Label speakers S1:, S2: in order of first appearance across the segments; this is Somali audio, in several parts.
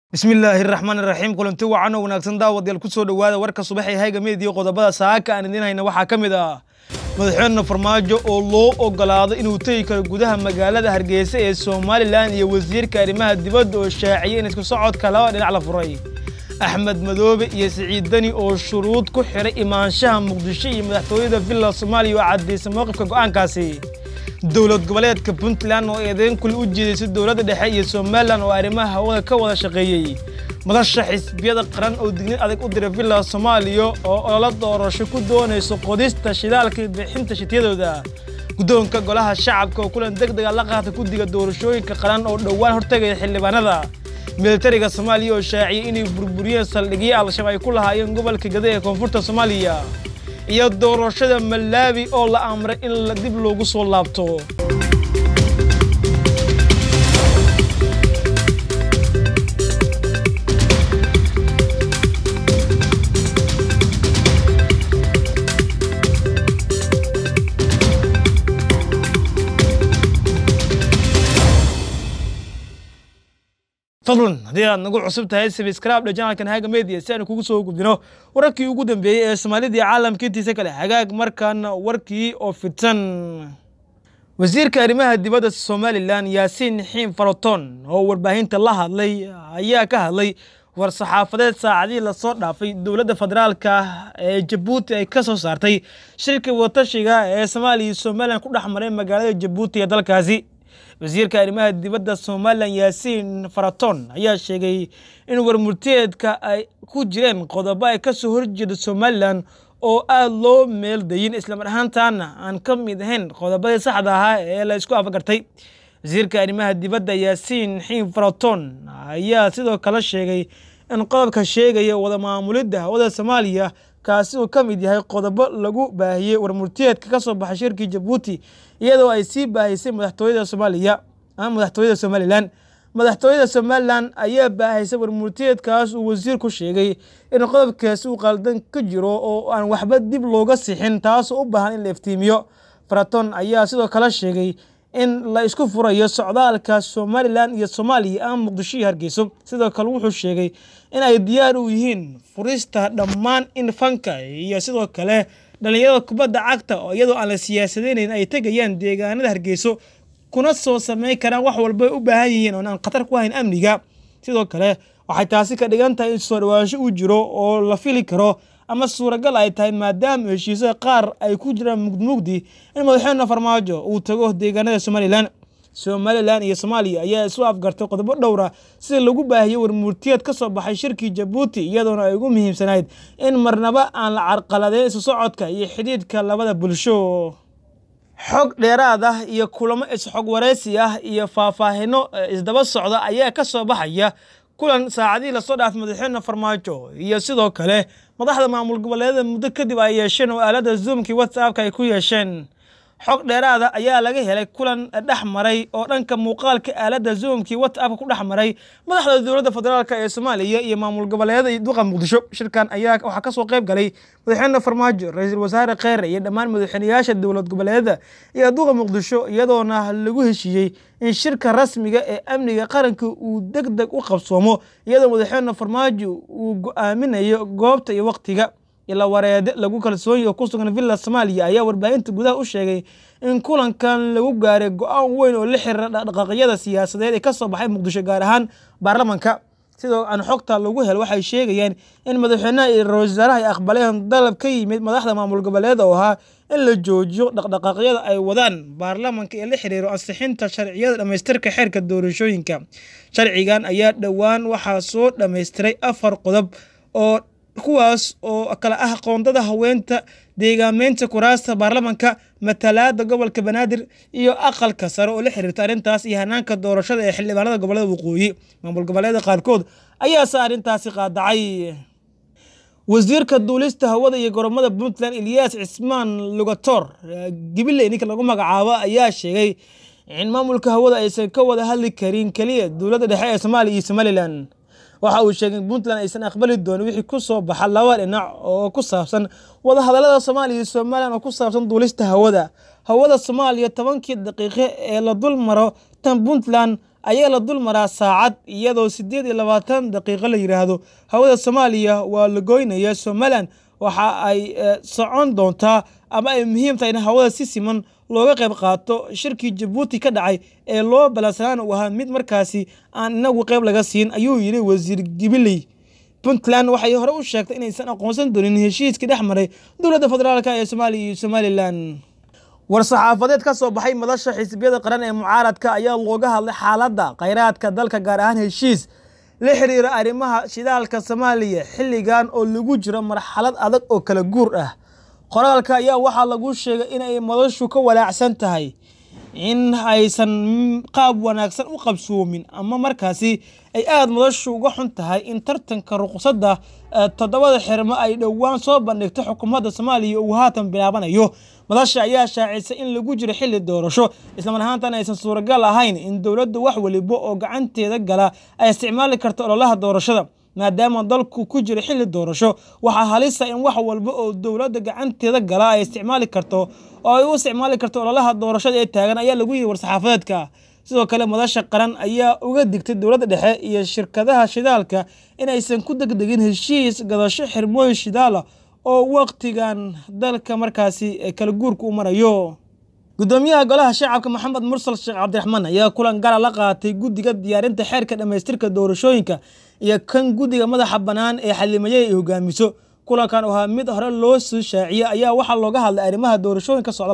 S1: bismillaahi raxmaani raxiim kulanti wacan oo wanaagsan daawadayaal ku soo dhowaada warka subax ee hayga meediyo qodobada saaka aan idiin hayna waxaa ka mid ah madaxweyne farmaajo oo loo ogolaado inuu tegi karo gudaha magaalada hargeysa ee somalilan iyo wasiirka arrimaha dibadda oo shaaciyay in isku socodka laba dhinac la furay axmed madoobe iyo siciid deni oo shuruud ku xiray imaanshaha muqdisho iyo madaxtooyada villa soomaaliya oo caddaysay mowqifka go'aankaasi dowlad goboleedka puntland oo eedeyn kule u jeedaysay dowladda dhexe iyo somalilan oo arrimaha hawada ka wada shaqeeyey madasha xisbiyada qaran oo digniin adag u diray villa soomaaliya oo ololo doorasho ku doonayso qodista shidaalka iyo bixinta shitiyadooda guddoonka golaha shacabka oo kulan deg dega la qaata guddiga doorashooyinka qaran oo dhowaan hortegaya xildhibaanada militariga soomaaliya oo shaaciyey inay burburiyeen saldhigyo al-shabaab ay ku lahaayeen gobolka gada ee koonfurta soomaaliya iyo doorashada malaawi oo la amray in dib loogu soo laabto fadlan haddii aad nagu cusub tahay sabscribe janalkan haga media si aanu kugu soo gudbino wararkii ugu dambeeyey ee soomaalida iyo caalamka intiisa kale hagaag markaana warkii oo fidsan wasiirka arrimaha dibadda somalilan yaasiin xiin faraton oo warbaahinta la hadlay ayaa ka hadlay war-saxaafadeed saacadihii lasoo dhaafay dowladda federaalka ee jabuuti ay ka soo saartay shirka watashiga ee soomaaliya iyo somalilan ku dhex maray magaalada jabuuti ee dalkaasi wasiirka arrimaha dibadda somalilan yaasiin faraton ayaa sheegay in warmurteedka ay ku jireen qodobo ay ka soo horjeeda somalilan oo aada loo meeldayin islamar ahaantaana aan ka mid ahayn qodobadii saxda ahaa ee la isku afagartay wasiirka arrimaha dibadda yaasiin xiin faraton ayaa sidoo kale sheegay in qodobka sheegaya wada maamulidda hawada soomaaliya kaasi uu ka mid yahay qodobo lagu baahiyey warmurteedka ka soo baxay shirkii jabuuti iyadoo ay sii baahisay madaxtooyada soomaaliya ama madaxtooyada somalilan madaxtooyada somalilan ayaa baahisay warmurteedkaas uu wasiirku sheegay in qodobkaasi uu qaldan ka jiro oo aan waxba dib looga sixin taasoo u baahan in la iftiimiyo faraton ayaa sidoo kale sheegay in la isku furayo socdaalka somalilan iyo soomaaliya ama muqdisho iyo hargeyso sidoo kale wuxuu sheegay in ay diyaar u yihiin furista dhammaan in fanka iyo sidoo kale dhalinyarada kubadda cagta oo iyadoo aan la siyaasadeynayn ay tegayaan deegaanada hargeyso kuna soo sameyn karaan wax walba ay u baahan yihiin oon aan khatar ku hayn amniga sidoo kale waxay taasi ka dhigan tahay in soo dhawaansho uu jiro oo la fili karo ama suuragal ay tahay maadaama heshiisada qaar ay ku jiraan mugdimugdi in madaxweyne farmaajo uu tago deegaanada somalilan somalilan iyo soomaaliya ayaa isu afgartay qodobo dhowra sida lagu baahiyey warmurtiyeed ka soo baxay shirkii jabuuti iyadoona ay ugu muhiimsanayd in marnaba aan la carqaladeyn isu socodka iyo xidhiidhka labada bulsho xog dheeraad ah iyo kulamo is-xog waraysi ah iyo faahfaahino isdaba socda ayaa ka soo baxaya kulan saacadihii lasoo dhaafay madaxweyne farmaajo iyo sidoo kale madaxda maamul goboleedada muddo kadib ay yeesheen oo aalada zoomkii whatsappka ay ku yeesheen xog dheeraada ayaa laga helay kulan dhex maray oo dhanka muuqaalka aalada zoomkii whatsappka ku dhex maray madaxda dowladda federaalk ee soomaaliya iyo maamul goboleedada iyo duqa muqdisho shirkan ayaa waxaa kasoo qayb galay madaxweyne farmaajo ra-iisul wasaare kheyre iyo dhammaan madaxweyneyaasha dowlad goboleedada iyo duqa muqdisho iyadoona lagu heshiiyey in shirka rasmiga ee amniga qaranka uu deg deg u qabsoomo iyadoo madaxweyne farmaajo uu go-aaminayo goobta iyo waqtiga ila wareede lagu kalsoonyi oo ku sugan villa soomaaliya ayaa warbaahinta gudaha u sheegay in kulankan lagu gaaray go-aan weyn oo la xiriira dhaqdhaqaaqyada siyaasadeed ee ka soo baxay muqdisho gaar ahaan baarlamanka sidoo aan xogta lagu hel waxay sheegayaan in madaxweynaha iyo ra-isul wasaaraha ay aqbaleen dalab ka yimid madaxda maamul goboleed oo ahaa in la joojiyo dhaqdhaqaaqyada ay wadaan baarlamanka ee la xiriiro ansixinta sharciyada dhammaystirka xeerka doorashooyinka sharcigan ayaa dhowaan waxaa soo dhammaystiray afar qodob oo kuwaas oo kale ah qoondada haweenta deegaameynta kuraasta baarlamanka matalaada gobolka banaadir iyo aqalka sare oo la xiriirta arrintaas iyo hanaanka doorashada ee xildhibaanada gobolada waqooyi maamul goboleeda qaarkood ayaase arrintaasi qaadacay wasiirka duulista hawada iyo goromada puntland eliyas cismaan lugator gibiley ninka lagu magacaabo ayaa sheegay in maamulka hawada aysan ka wada hadli karin keliya dowladda dhexe ee soomaaliya iyo somalilan waxa uu sheegay in puntland aysan aqbali doonin wixii ku soo baxa laba dhinac oo ku saabsan wadahadallada soomaaliya iyo somalilan oo ku saabsan duulista hawada hawada soomaaliya tobankii daqiiqo ee la dul maro tan puntland ayaa la dul maraa saacad iyadoo siddeed iyo labaatan daqiiqo la yidhaahdo hawada soomaaliya waa la goynaya somalilan waxa ay socon doontaa ama ay muhiim tahay in hawada si siman looga qayb qaato shirkii jabuuti ka dhacay ee loo balansanaan uu ahaa mid markaasi aan inagu qayb laga siin ayuu yidhi wasiir gibiley puntland waxay hore u sheegtay inaysan aqoonsan doonin heshiiskii dhex maray dowladda federaalk ee soomaaliya iyo somalilan war-saxaafadeed ka soo baxay madasha xisbiyada qaran ee mucaaradka ayaa looga hadlay xaaladda khayraadka dalka gaar ahaan heshiis la xiriira arrimaha shidaalka soomaaliya xilligan oo lagu jiro marxalad adag oo kala guur ah qoraalka ayaa waxaa lagu sheegay inay madashu ka walaacsan tahay in aysan qaab wanaagsan u qabsoomin ama markaasi ay aada madashu uga xun tahay in tartanka ruqsadda toddobada xirmo ay dhowaan soo bandhigtay xukuumadda soomaaliya uu haatan bilaabanayo madasha ayaa shaacisay in lagu jiro xilli doorasho islamar ahaantan aysan suuragal ahayn in dowladdu wax weliba oo gacanteeda gala ay isticmaali karto ololaha doorashada maadaama dalku ku jiro xilli doorasho waxaa halisa in wax walba oo dowladda gacanteeda gala ay isticmaali karto oo ay u isticmaali karto ololaha doorashada ee taagan ayaa lagu yidhi war-saxaafadeedka sidoo kale madasha qaran ayaa uga digtay dowladda dhexe iyo shirkadaha shidaalka inaysan ku degdegin heshiis gadasho xirmooyin shidaala oo waqtigan dalka markaasi kala guurka u marayo gudoomiyaha golaha shacabka maxamed mursal sheekh cabdiraxmaan ayaa kulan gara la qaatay guddiga diyaarinta xeerka dhammaystirka doorashooyinka iyo kan guddiga madaxa bannaan ee xalimaye ay hogaamiso kulankan oo ahaa mid hore loo soo shaaciyey ayaa waxaa looga hadlay arrimaha doorashooyinka socda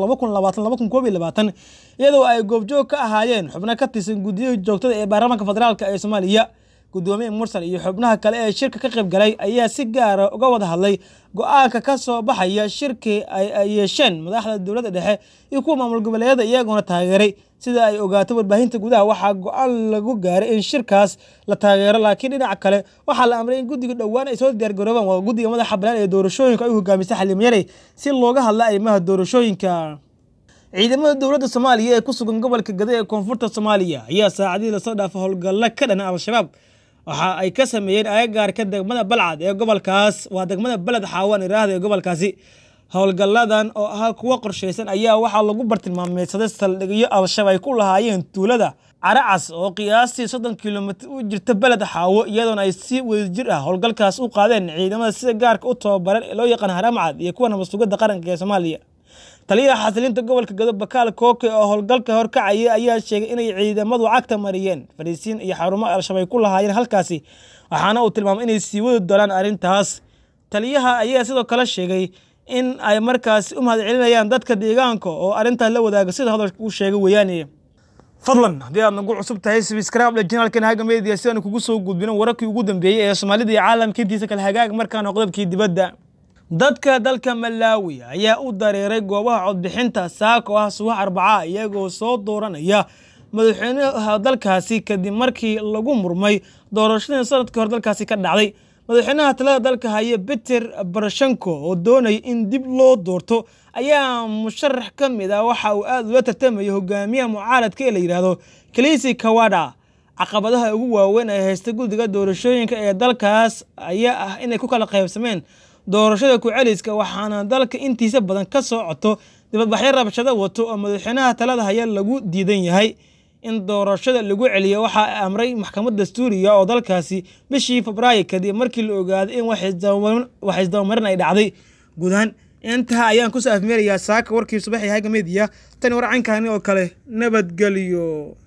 S1: iyadoo ay goobjoog ka ahaayeen xubno ka tirsan guddiyada joogtada ee baarlamaanka federaalk ee soomaaliya gudoomiye mursal iyo xubnaha kale ee shirka ka qayb galay ayaa si gaara uga wada hadlay go-aanka ka soo baxaya shirkii ay yeesheen madaxda dowladda dhexe iyo kuwa maamul goboleedyada iyagoona taageeray sida ay ogaato warbaahinta gudaha waxaa go-aan lagu gaaray in shirkaas la taageero laakiin dhinaca kale waxaa la amray in guddiga dhowaan ay soo diyaargaroobaan waa guddiga madaxa banaan ee doorashooyinka ay hogaamisay xalimayare si looga hadla arrimaha doorashooyinka ciidamada dowladda soomaaliya ee ku sugan gobolka gada ee koonfurta soomaaliya ayaa saacadihii lasoo dhaafay howlgalla ka dhana al-shabaab waxa ay ka sameeyeen agagaarka degmada balcad ee gobolkaas waa degmada beled xaawan iraahda ee gobolkaasi howlgalladan oo ahaa kuwo qorshaysan ayaa waxaa lagu bartilmaameysaday saldhigyo al-shabaab ay ku lahaayeen tuulada caracas oo qiyaastii soddon kilomitr u jirta beled xaawo iyadoona ay si wadajir ah howlgalkaas u qaadeen ciidamada sida gaarka u tababaran ee loo yaqaan haramcad iyo kuwa nabadsugadda qaranka ee soomaaliya taliyaha xasilinta gobolka gado bakaal kooke oo howlgalka horkacaya ayaa sheegay inay ciidamadu cagta mariyeen fariisiin iyo xarumo al-shabaab ku lahaayeen halkaasi waxaana uu tilmaamay inay sii wadi doonaan arrintaas taliyaha ayaa sidoo kale sheegay in ay markaasi u mahad celinayaan dadka deegaanka oo arrintaas la wadaaga sida hadalka uu sheegay weeyaane fadlan haddii aad nagu cusub tahay sbscribe janalkan haga media si aanu kugu soo gudbino wararkii ugu dambeeyey ee soomaalida iyo caalamka intiisa kale hagaag markaana qodobkii dibadda dadka dalka malaawi ayaa u dareeray goobaha codbixinta saaka oo ah subax arbaca iyagoo soo dooranaya madaxweynaha dalkaasi kadib markii lagu murmay doorashadii sanadkii hore dalkaasi ka dhacday madaxweynaha talada dalka haya peter barashenko oo doonaya in dib loo doorto ayaa musharax ka mid ah waxa uu aada ula tartamaya hogaamiyaha mucaaradka ee la yidhaahdo kalisi kawada caqabadaha ugu waaweyn ee haysta guddiga doorashooyinka ee dalkaas ayaa ah inay ku kala qaybsameen doorashada ku-celiska waxaana dalka intiisa badan ka soo coto dibadbaxyo rabshado wato oo madaxweynaha talada haya lagu diidan yahay in doorashada lagu celiyo waxaa amray maxkamad dastuuriga oo dalkaasi bishii febraayo kadib markii la ogaaday in wax isdabamarin ay dhacday guud ahaan intaha ayaan kusoo afmeerayaa saaka warkii subaxii haga mediya tani war caynkaani oo kale nabadgelyo